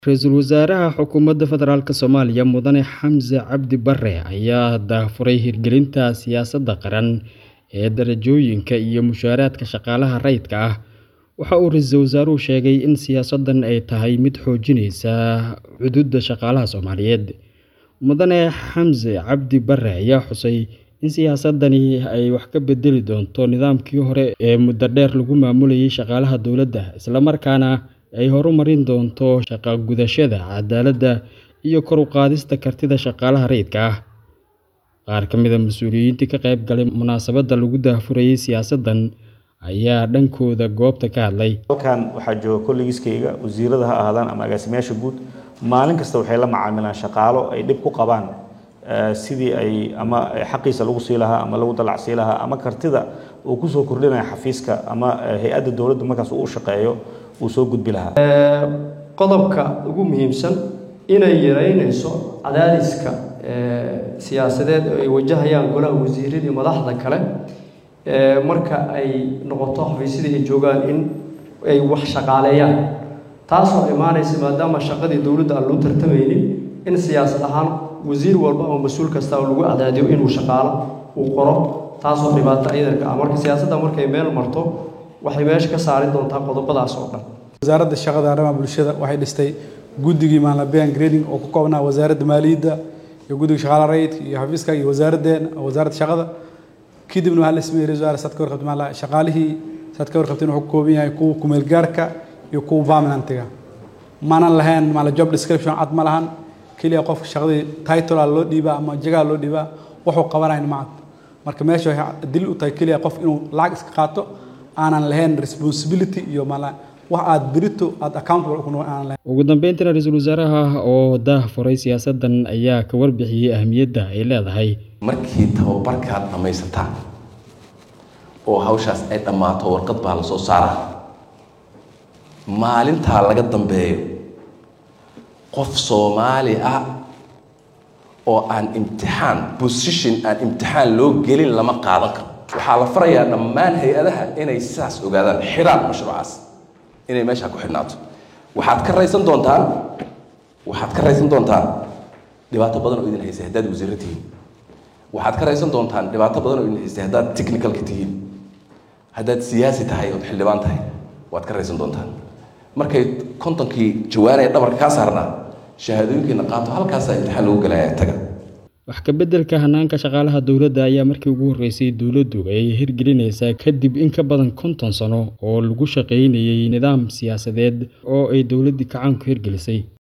Ra'iisul Wasaaraha Xukuumadda Federaalk Soomaaliya Mudane Xamse Cabdi Barre ayaa daahfuray hirgelinta siyaasadda qaran ee darajooyinka iyo mushaaraadka shaqaalaha rayidka ah. Waxa uu ra'iisul wasaaruhu sheegay in siyaasaddan ay tahay mid xoojinaysa xuquuqda shaqaalaha Soomaaliyeed. Mudane Xamse Cabdi Barre ayaa xusay in siyaasaddani ay wax ka beddeli doonto nidaamkii hore ee muddo dheer lagu maamulayay shaqaalaha dowladda, isla markaana ay horumarin doonto shaqo gudashada, cadaaladda, iyo kor u qaadista kartida shaqaalaha rayidka ah. Qaar ka mid ah mas'uuliyiintii ka qayb galay munaasabadda lagu daahfurayay siyaasaddan ayaa dhankooda goobta ka hadlay. halkan waxaa jooga kollegiskayga wasiirada ha ahaadaan ama agaasimayaasha guud maalin kasta waxay la macaamilaan shaqaalo ay dhib ku qabaan eh, sidii ay ama xaqiisa lagu sii lahaa ama lagu dalacsii lahaa ama kartida uu kusoo kordhinaya xafiiska ama eh, hay-adda dowladda markaas uu u shaqeeyo uu soo gudbi lahaa qodobka ugu muhiimsan inay yareynayso cadaadiska eh, siyaasadeed oo ay wajahayaan golaha wasiirada iyo madaxda kale eh, marka ay noqoto xafiisyadii ay joogaan in ay wax shaqaaleeyaan taasoo imaanaysa maadaama shaqadii dowladda aan loo tartamaynin in siyaasad ahaan wasiir walba ama mas-uul kasta oo lagu cadaadiyo inuu shaqaalo uu qoro taasoo dhibaato iyadanka ah marka siyaasadda markay meel marto waxay meesha ka saari doontaa qodobadaas oo dhan wasaaradda shaqada arrimaha bulshada waxay dhistay guddigii maanlabeyan grading oo ka koobnaa wasaaradda maaliyadda iyo guddiga shaqaalaha rayidka iyo xafiiska iyo wasaaraddeena wasaaradda shaqada kadibna waxaa la sameeyey ra-iisul wasaare saad ka warqabtay maala shaqaalihii saad ka warqabtay wuxuu ka kooban yahay kuwa kumeel gaarka iyo kuwa permanentiga maanan lahayn maala job description cad ma lahan keliya qofka shaqadii titlea loo dhiibaa ama jagaa loo dhiibaa wuxuu qabanayn ma cad marka meesha waxay dil u tahay keliya qof inuu lacag iska qaato aanan lahayn responsibility iyo maala wax aad berito aad accountable ku noqon aanan lahayn Ugu dambeyntiina ra'iisul wasaaraha oo daahfuray siyaasaddan ayaa ka warbixiyay ahmiyadda ay leedahay. markii tababarkaad dhammaysataan oo hawshaas ay dhammaato warqad baa la soo saaraa maalintaa laga dambeeyo qof soomaali ah oo aan imtixaan position aan imtixaan loo gelin lama qaadan karo waxaa la farayaa dhammaan hay-adaha inay sidaas ogaadaan xidhaan mashruucaas inay meeshaa ku xidhnaato waxaad ka raysan doontaan waxaad ka raysan doontaan dhibaato badan oo idin haysay haddaad wasiirro tihiin waxaad ka raysan doontaan dhibaato badan oo idin haysay haddaad technicalka tihiin haddaad siyaasi tahay ood xildhibaan tahay waad ka raysan doontaan markay kontonkii jawaanaya dhabarka kaa saarnaa shahaadooyinkiina qaato halkaasaa imtixaan lagu gelaya taga Wax ka beddelka hannaanka shaqaalaha dowladda ayaa markii ugu horreysay dowladdu ay hirgelinaysaa kadib in ka badan konton sano oo lagu shaqaynayay nidaam siyaasadeed oo ay dowladdii gacan ku hirgelisay.